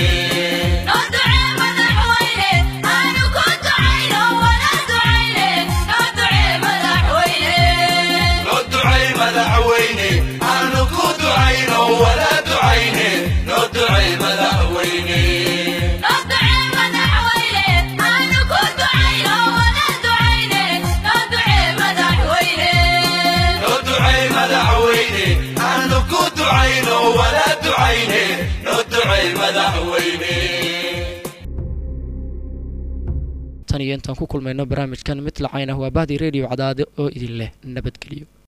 noo ducay madaxweyne aanu ku ducayno wada ducayne noo ducay madaxweyne noo ducay madaxweyne aanu ku ducayno wada ducayne noo ducay madaxweyne tan iyo intaan ku kulmayno barnaamijkan mid lacayn ah waa bahdi radio cadaade oo idin leh nabadgelyo